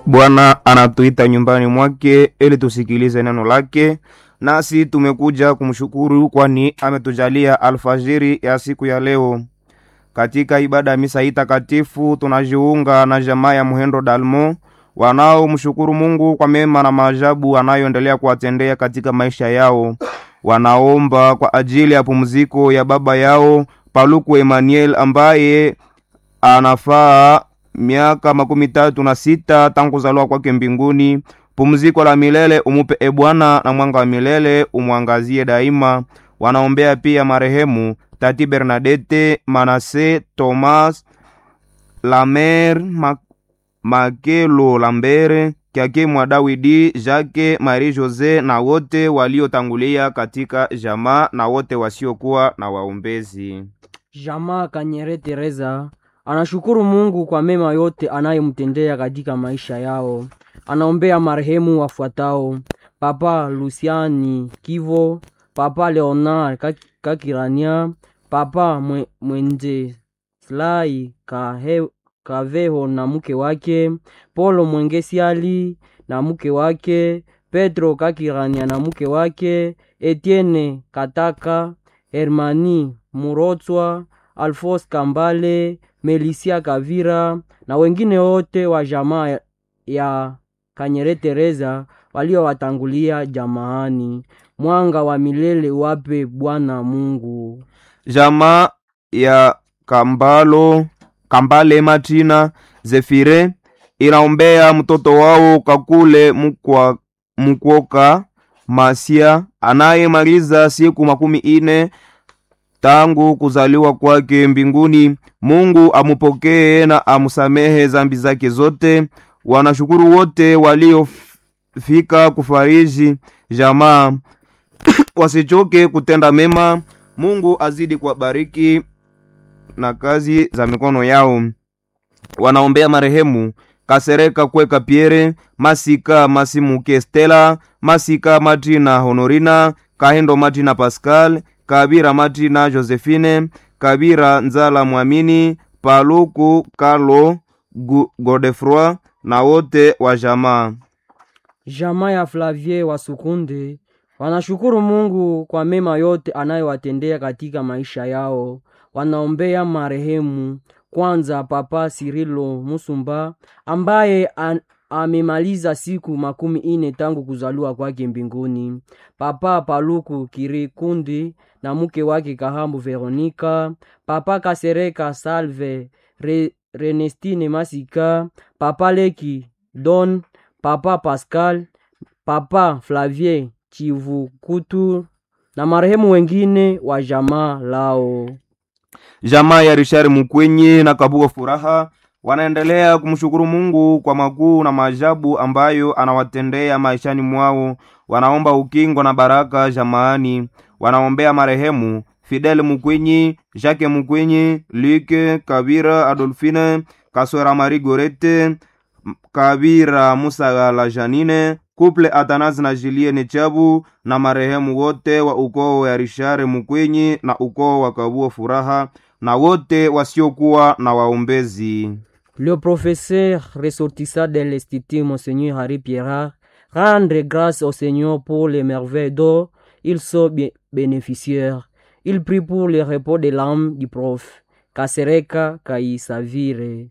Bwana anatuita nyumbani mwake ili tusikilize neno lake, nasi tumekuja kumshukuru kwani ametujalia alfajiri ya siku ya leo. Katika ibada ya misa hii takatifu tunajiunga na jamaa ya Muhendo Dalmo wanaomshukuru Mungu kwa mema na maajabu anayoendelea kuwatendea katika maisha yao. Wanaomba kwa ajili ya pumziko ya baba yao Paluku Emmanuel ambaye anafaa miaka makumi tatu na sita tangu kuzaliwa kwake mbinguni. Pumziko la milele umupe e Bwana, na mwanga wa milele umwangazie daima. Wanaombea pia marehemu Tati Bernadette, Manase, Thomas, Lamer, Ma Makelo, Lambere, Kyake mwa Dawidi, Jacques, Marie Jose na wote waliotangulia katika jamaa na wote wasiokuwa na waombezi. Jamaa Kanyere Teresa anashukuru Mungu kwa mema yote anayomtendea katika maisha yao. Anaombea marehemu wafuatao: Papa Luciani Kivo, Papa Leonard Kak- Kakirania, Papa Mwe- Mwenje Slai Kahe- Kaveho na mke wake, Polo Mwengesiali na mke wake, Petro Kakirania na mke wake, Etienne Kataka, Hermani Murotswa, Alfos Kambale, Melisia Kavira na wengine wote wa jamaa ya Kanyere Teresa waliowatangulia jamaani. Mwanga wa milele wape Bwana Mungu. Jamaa ya Kambalo Kambale Matina Zefire inaombea mtoto wao Kakule Mukwa, Mukwoka Masia anayemaliza siku makumi ine tangu kuzaliwa kwake mbinguni. Mungu amupokee na amusamehe zambi zake zote. Wanashukuru wote waliofika kufariji jamaa wasichoke kutenda mema. Mungu azidi kuwabariki na kazi za mikono yao. Wanaombea marehemu Kasereka Kweka Pierre, Masika Masimuke Stella, Masika Martina Honorina, Kahendo Martina Pascal, Kabira Martina Josephine, Kabira Nzala Mwamini, Paluku Carlo Gu- Godefroy na wote wa jamaa. Jamaa ya Flavie wa Sukunde wanashukuru Mungu kwa mema yote anayowatendea katika maisha yao. Wanaombea marehemu kwanza Papa Sirilo Musumba ambaye an, amemaliza siku makumi ine tangu kuzaliwa kwake mbinguni. Papa Paluku Kirikundi na mke wake Kahambu Veronika, Papa Kasereka Salve Re, Renestine Masika, Papa Leki Don Papa Pascal, Papa Flavie Chivukutu na marehemu wengine wa jamaa lao. Jamaa ya Richard Mukwenye na Kabuga Furaha wanaendelea kumshukuru Mungu kwa makuu na maajabu ambayo anawatendea maishani mwao. Wanaomba ukingo na baraka jamaani. Wanaombea marehemu Fidel Mukwenyi, Jacques Mukwenyi, Luke Kabira, Adolfine Kaswera, Marie Gorete M- Kabira, Musa la Janine, Couple Atanas na Julienne Chabu na marehemu wote wa ukoo wa Richard Mukwenyi na ukoo wa Kabuga Furaha na wote wasiokuwa na waombezi. Le professeur ressortissant de l'Institut Monseigneur Harry Pierre rendre grâce au Seigneur pour les merveilles dont ils sont bé- bénéficiaires. Il prie pour le repos de l'âme du prof Kasereka Kaisavire.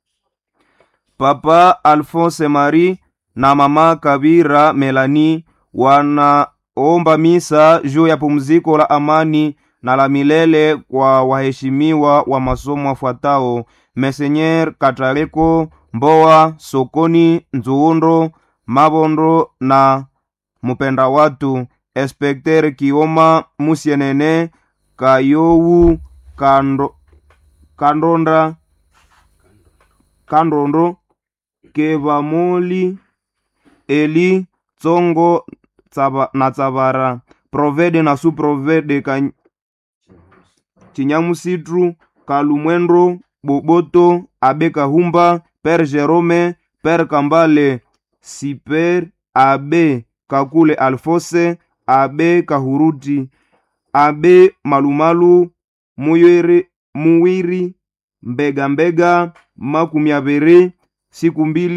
Papa Alphonse Marie na mama Kabira Melanie wanaomba misa juu ya pumziko la amani na la milele kwa waheshimiwa wa masomo wafuatao: Monseigneur Katareko Mboa, Sokoni Nzuundo, Mabondo na Mupenda Watu, Inspecteur Kioma Musienene Kayowu Kando, Kandonda Kandondo Kevamoli Eli Tsongo tsaba, na Tsabara Provede na Suprovede ka Chinyamusitru Kalumwendo Boboto Abe Kahumba Père Jerome Père Kambale Siper Abe Kakule Alfose Abe Kahuruti Abe Malumalu Muyere Muwiri Mbega Mbega makumi abiri siku mbili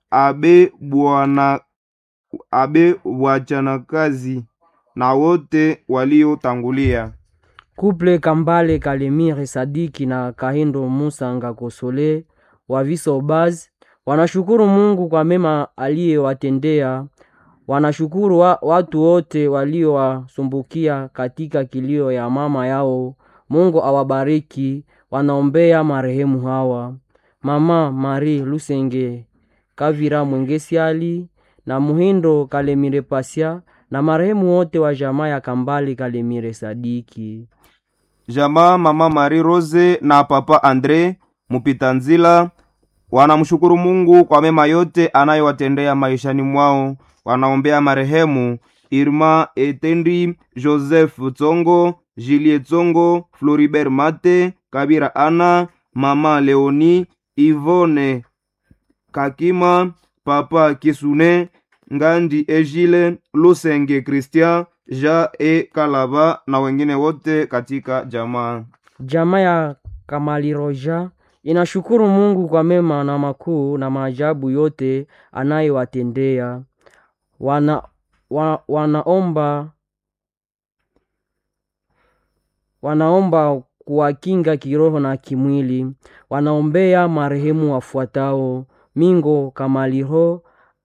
abe bwana abe wachanakazi na wote waliotangulia. Kuple Kambale Kalemire Sadiki na Kahindo Musa Ngakosole wa Visobaz wanashukuru Mungu kwa mema aliyowatendea. Wanashukuru wa, watu wote waliowasumbukia katika kilio ya mama yao. Mungu awabariki. Wanaombea marehemu hawa: Mama Marie Lusenge Kavira Mwengesiali na Muhindo Kalemire Pasia na marehemu wote wa jamaa ya Kambale Kalemire Sadiki. Jamaa mama Marie Rose na papa Andre mupita nzila wanamshukuru Mungu kwa mema yote anayowatendea maishani mwao. Wanaombea marehemu Irma Etendi, Joseph Tsongo, Julie Tsongo, Floribert Mate, Kabira Ana, mama Leoni, Ivone Kakima, papa Kisune, Ngandi Ejile, Lusenge Christian, Ja e Kalaba na wengine wote katika jamaa. Jamaa ya Kamaliroja inashukuru Mungu kwa mema na makuu na maajabu yote anayowatendea. Wana, wa, wanaomba wanaomba kuwakinga kiroho na kimwili. Wanaombea marehemu wafuatao: Mingo Kamaliho,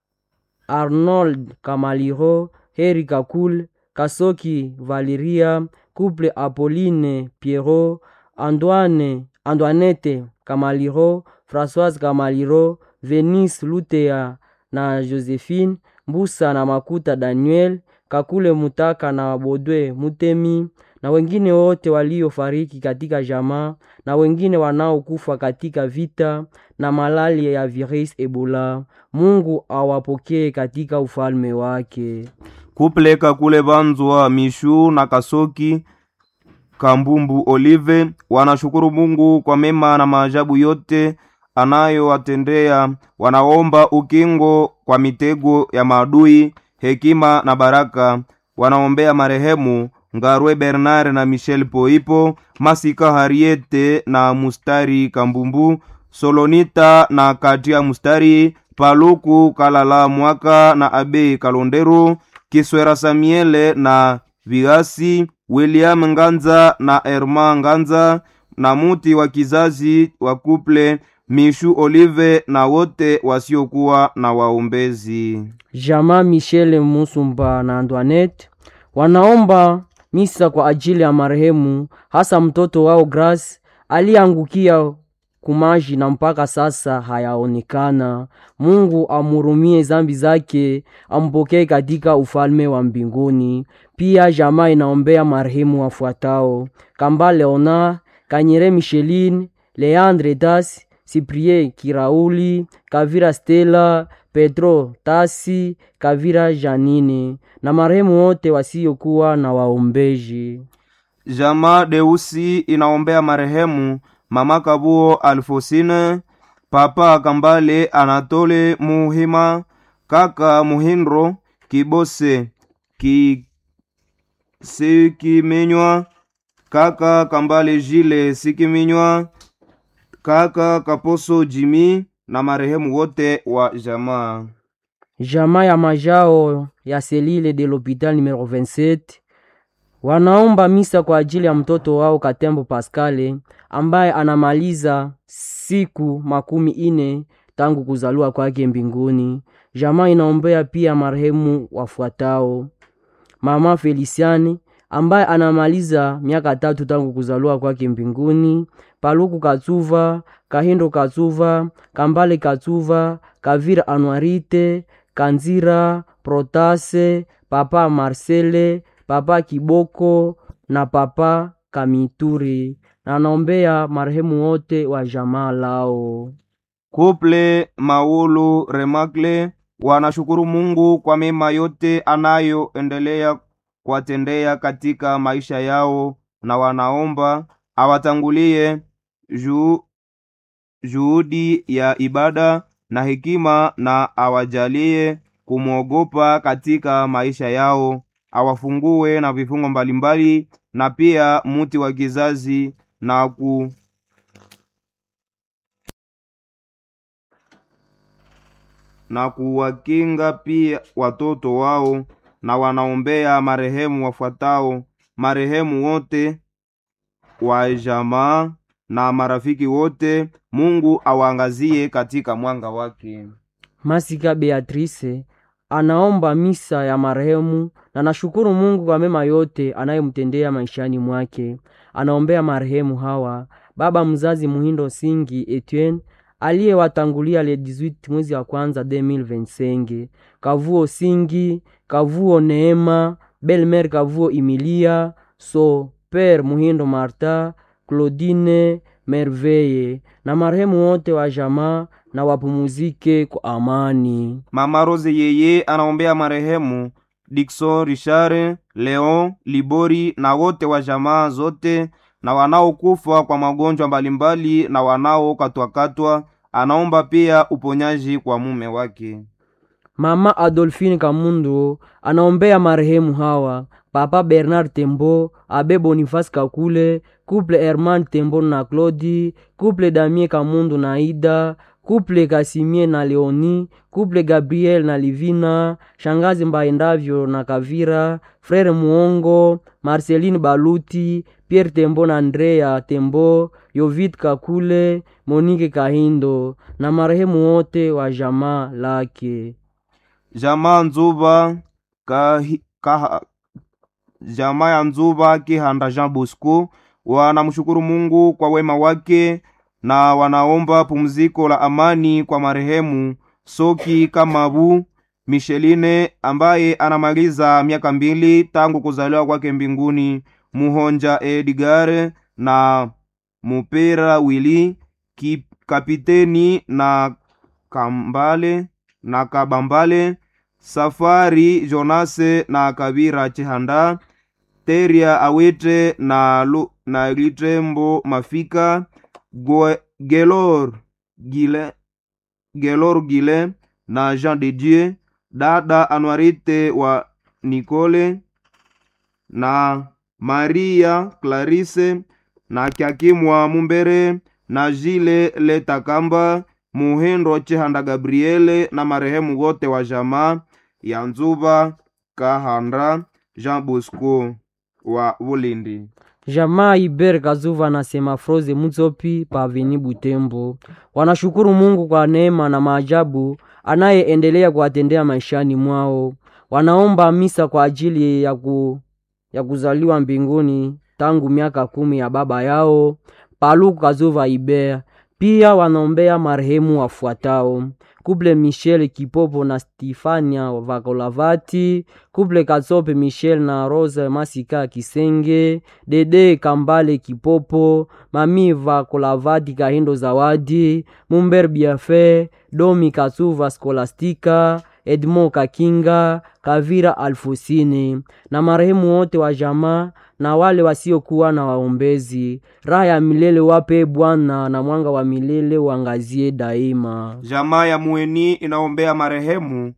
Arnold Kamaliho, Heri Kakul, Kasoki Valeria, Couple Apolline Pierrot, Antoine Antoinette Kamaliro, Françoise Kamaliro, Venice Lutea na Josephine Mbusa na Makuta Daniel, Kakule Mutaka na Bodwe Mutemi na wengine wote waliofariki katika jamaa na wengine wanaokufa katika vita na malaria ya virus Ebola. Mungu awapokee katika ufalme wake. Kupleka kule Banzwa Mishu na Kasoki Kambumbu Olive wanashukuru Mungu kwa mema na maajabu yote anayowatendea. Wanaomba ukingo kwa mitego ya maadui, hekima na baraka. Wanaombea marehemu Ngarwe Bernard na Michel Poipo, Masika Hariete na Mustari Kambumbu, Solonita na Katia Mustari, Paluku Kalala Mwaka na Abe Kalondero, Kiswera Samiele na Vigasi, William Nganza na Erma Nganza na muti wa kizazi wa kuple Mishu Olive na wote wasiokuwa na waombezi. Jamaa Michele Musumba na Antoinette wanaomba misa kwa ajili ya marehemu, hasa mtoto wao Grace aliyeangukia kumaji na mpaka sasa hayaonekana. Mungu amurumie zambi zake, ampokee katika ufalme wa mbinguni. Pia jamaa inaombea marehemu wafuatao: Kamba Leonard, Kanyere Micheline, Leandre Das, Cyprien Kirauli, Kavira Stella, Petro Tasi, Kavira Janine na marehemu wote wasiokuwa na waombeji. Jamaa Deusi inaombea marehemu mama Kabuo Alfosine, papa Kambale Anatole Muhima, kaka Muhindro Kibose ki Sikiminywa, kaka Kambale Jile Sikiminywa, kaka Kaposo Jimi na marehemu wote wa jamaa. Jamaa ya majao ya selile de l'hopital numero 27 wanaomba misa kwa ajili ya mtoto wao Katembo Pascale ambaye anamaliza siku makumi ine tangu kuzaliwa kwake mbinguni. Jamaa inaombea pia marehemu wafuatao: mama Feliciane ambaye anamaliza miaka tatu tangu kuzaliwa kwake mbinguni, Paluku Katsuva, Kahindo Katsuva, Kambale Katsuva, Kavira Anuarite, Kanzira Protase, papa Marcele, papa Kiboko na papa Kamituri, na anaombea marehemu wote wa jamaa lao. Kuple Maulu Remakle wanashukuru Mungu kwa mema yote anayoendelea kuwatendea katika maisha yao, na wanaomba awatangulie juu juhudi ya ibada na hekima, na awajalie kumwogopa katika maisha yao, awafungue na vifungo mbalimbali, na pia muti wa kizazi na ku na kuwakinga pia watoto wao, na wanaombea marehemu wafuatao: marehemu wote wa jamaa na marafiki wote, Mungu awaangazie katika mwanga wake. Masika Beatrice anaomba misa ya marehemu na nashukuru Mungu kwa mema yote anayemtendea maishani mwake. Anaombea marehemu hawa: baba mzazi Muhindo Singi Etienne aliyewatangulia le 18 mwezi wa kwanza 2025, Kavuo Singi, Kavuo Neema, Belmer Kavuo Emilia, So Père Muhindo Marta, Claudine Merveille na marehemu wote wa jamaa na wapumuzike kwa amani. Mama Rose yeye anaombea marehemu Dickson Richard, Leon Libori na wote wa jamaa zote na wanaokufa kwa magonjwa mbalimbali na wanaokatwakatwa. Anaomba pia uponyaji kwa mume wake. Mama Adolphine Kamundo anaombea marehemu hawa: Papa Bernard Tembo, Abe Boniface Kakule, Couple Herman Tembo na Claudi, Couple Damien Kamundo na Ida, Couple Kasimie na Leoni, Couple Gabriel na Livina, Shangazi Mbaendavyo na Kavira, Frere Muongo, Marceline Baluti, Pierre Tembo na Andrea Tembo, Yovit Kakule, Monique Kahindo na marehemu wote wa jamaa lake. Jamaa Nzuba kahi, kaha, jamaa ya Nzuba Kihanda Jean Bosco wanamshukuru Mungu kwa wema wake na wanaomba pumziko la amani kwa marehemu Soki Kamabu Micheline ambaye anamaliza miaka mbili tangu kuzaliwa kwake mbinguni, Muhonja Edgar na Mupera Wili ki, kapiteni na Kambale na Kabambale Safari Jonase na Kabira Chihanda Teria Awete na, Lu, na Litembo Mafika Gwe, Gelor Gile, Gelor Gile na Jean de Dieu dada Anuarite wa Nicole na Maria Clarisse na Kyakimwa Mumbere na Jile Letakamba Muhendo Chihanda Gabriele na marehemu wote wa jamaa ya Nzuba Kahanda Jean Bosco wa Bulindi. Jamaa Iber Kazuva na Semafroze Mutsopi paveni Butembo wanashukuru Mungu kwa neema na maajabu anayeendelea kuwatendea maishani mwao. Wanaomba misa kwa ajili ya, ku, ya kuzaliwa mbinguni tangu miaka kumi ya baba yao Paluku Kazuva Iber. Pia wanaombea marehemu wafuatao: Kuple Michel Kipopo na Stifania Vakolavati, Kuple Katsope Michel na Rose Masika Kisenge, Dede Kambale Kipopo, Mami Vakolavati Kahindo Zawadi, Mumber Biafe, Domi Katsuva Skolastika, Edmo Kakinga, Kavira Alfusini na marehemu wote wa jamaa na wale wasiokuwa na waombezi. Raha ya milele wape Bwana, na mwanga wa milele uangazie daima. Jamaa ya Mueni inaombea marehemu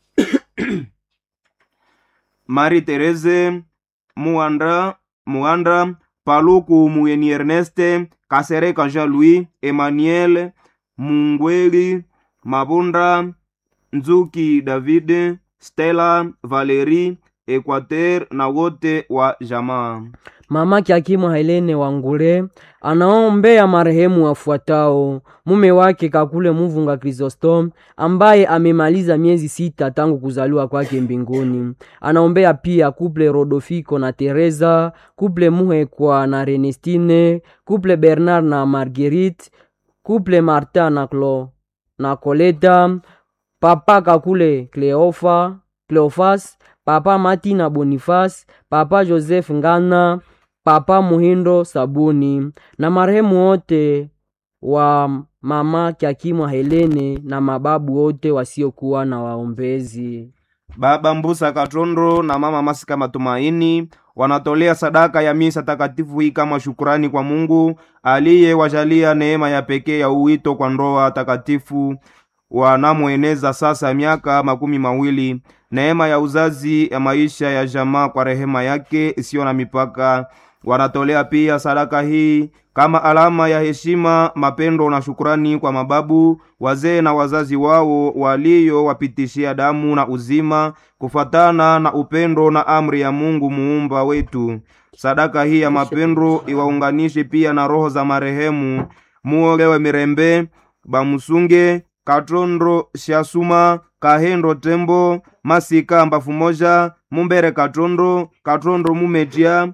Marie Therese Muanda, Muanda Paluku Mueni Erneste Kasereka Jean Louis Emmanuel Mungweli Mabunda Nzuki David Stella Valerie Equateur na wote wa jamaa. Mama Kyakimwa Helene Wangule anaombea marehemu wafuatao: mume wake Kakule Muvunga Chrysostom ambaye amemaliza miezi sita tangu kuzaliwa kwake mbinguni. Anaombea pia kuple Rodofiko na Teresa, kuple Muhekwa na Renestine, kuple Bernard na Marguerite, kuple Marta na, Clo, na Coleta, papa Kakule Cleofa, Cleofas, papa Mati na Boniface, papa Joseph Ngana, papa Muhindo Sabuni na marehemu wote wa mama Kyakimwa Helene na mababu wote wasiokuwa na waombezi. Baba Mbusa Katondo na mama Masika Matumaini wanatolea sadaka ya misa takatifu hii kama shukurani kwa Mungu aliyewajalia neema ya pekee ya uwito kwa ndoa takatifu wanamweneza sasa miaka makumi mawili, neema ya uzazi ya maisha ya jamaa kwa rehema yake isiyo na mipaka wanatolea pia sadaka hii kama alama ya heshima, mapendo na shukurani kwa mababu, wazee na wazazi wao waliowapitishia damu na uzima kufatana na upendo na amri ya Mungu muumba wetu. Sadaka hii ya mapendo iwaunganishe pia na roho za marehemu Muolewe Mirembe, Bamusunge, Katondo Shasuma, Kahendo Tembo, Masika Mbafu Moja, Mumbere Katondo, Katondo Mumetia,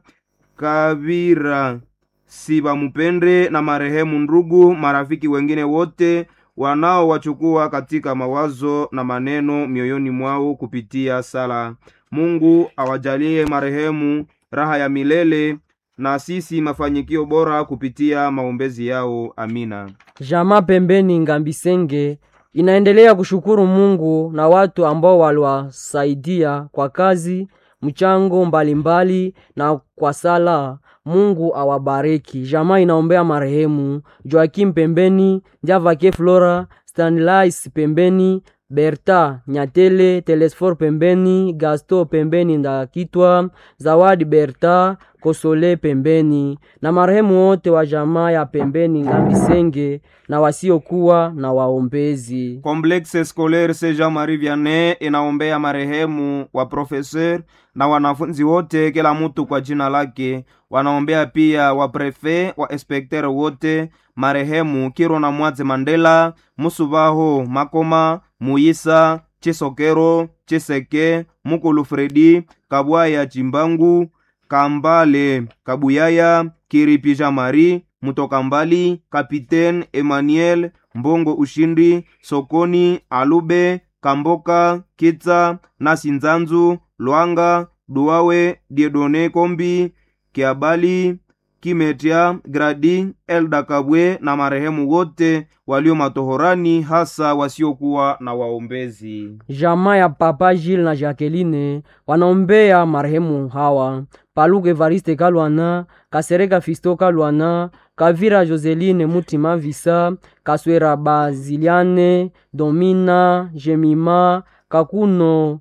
Kavira Siba Mupende na marehemu ndugu, marafiki wengine wote wanaowachukua katika mawazo na maneno mioyoni mwao kupitia sala. Mungu awajalie marehemu raha ya milele na sisi mafanikio bora kupitia maombezi yao. Amina. Jamaa pembeni Ngambisenge inaendelea kushukuru Mungu na watu ambao waliwasaidia kwa kazi, mchango mbalimbali na kwa sala. Mungu awabariki. Jamaa inaombea marehemu Joakim pembeni, Njavake Flora, Stanlais pembeni, Berta Nyatele, Telesfor pembeni, Gasto pembeni Ndakitwa, Zawadi Berta, Kosole pembeni na marehemu wote wa jamaa ya pembeni Ngambisenge na wasiokuwa na waombezi. Complexe Scolaire Saint Jean Marie Vianney inaombea marehemu wa professeur na wanafunzi wote, kila mtu kwa jina lake. Wanaombea pia wa prefe wa inspecteur wote, marehemu Kiro na Mwaze Mandela, Musubaho Makoma, Muyisa Chisokero, Chiseke, Mukulu Fredi, Kabwaya Chimbangu, Kambale Kabuyaya, Kiripi Jean Marie, Mutoka Mbali, Kapitaine Emmanuel Mbongo Ushindi, Sokoni Alube, Kamboka Kitsa, Nasi Nzanzu, Lwanga, Duawe, Diedone Kombi, Kiabali, Kimetia, Gradi, Elda Kabwe na marehemu wote walio matohorani, hasa wasiokuwa na waombezi. Jamaa ya Papa Gilles na Jacqueline wanaombea marehemu hawa: Paluku Evariste Kalwana, Kasereka Fisto Kalwana, Kavira Joseline Mutima Visa, Kaswera Baziliane, Domina Jemima, Kakuno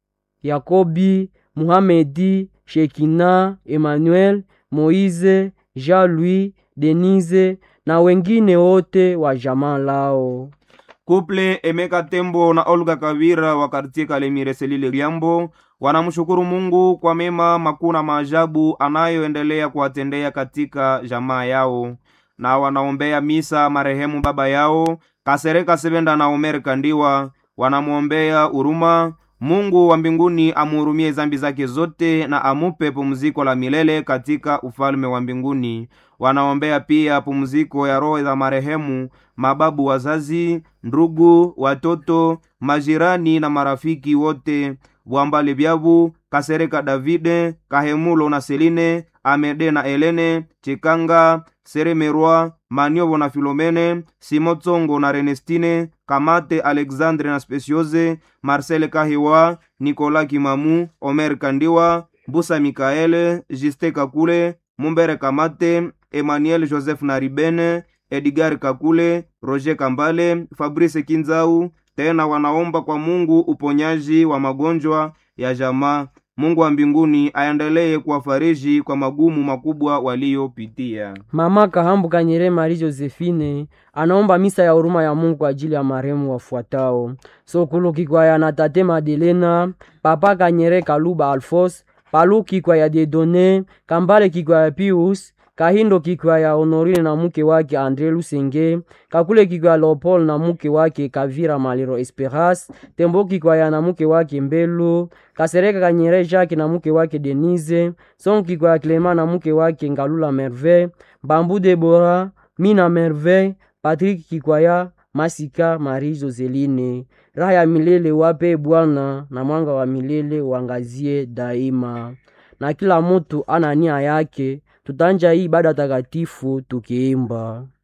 Yakobi, Muhamedi, Shekina, Emmanuel, Moize, Jean-Louis, Denise na wengine wote wa jamaa lao. Kuple Emeka Tembo na Olga Kavira wa kartie Kalemire Selile Liambo wanamshukuru Mungu kwa mema makuu na maajabu anayoendelea kuwatendea katika jamaa yao, na wanaombea misa marehemu baba yao Kasereka Sebenda na Omer Kandiwa. Wanamwombea huruma Mungu wa mbinguni amuhurumie zambi zake zote na amupe pumziko la milele katika ufalme wa mbinguni. Wanaombea pia pumziko ya roho za marehemu mababu, wazazi, ndugu, watoto, majirani na marafiki wote Bwambale Byabu, Kasereka Davide, Kahemulo na Seline, Amede na Elene, Chikanga, Seremerwa, Maniovo na Filomene, Simotsongo na Renestine, Kamate Alexandre na Speciose, Marcel Kahiwa, Nikola Kimamu, Omer Kandiwa, Busa Mikaele, Juste Kakule, Mumbere Kamate, Emmanuel Joseph Naribene, Edgar Kakule, Roger Kambale, Fabrice Kinzau. Tena wanaomba kwa Mungu uponyaji wa magonjwa ya jamaa. Mungu wa mbinguni aendelee kuwafariji kwa magumu makubwa waliyopitia. Mama Kahambu Kanyere Marie Josephine anaomba misa ya huruma ya Mungu kwa ajili ya marehemu wafuatao: Sokulu Kikwaya na Tate Madelena, Papa Kanyere Kaluba Alfos, Palu Kikwaya Dedone, Kambale Kikwaya Pius, Kahindo Kikwaya Honorine na mke wake Andre Lusenge, Kakule Kikwaya Leopold na mke wake Kavira Maliro Esperas, Tembo Kikwaya na mke wake Mbelu, Kasereka Kanyere Jacques na mke wake Denise, Son Kikwaya Clement na mke wake Ngalula Merveille, Bambu Debora, Mina Merveille, Patrick Kikwaya, Masika Marie Joseline. Raha ya milele wape Bwana na mwanga wa milele wangazie daima. Na kila mutu ana nia yake, tutanja hii ibada takatifu tukiimba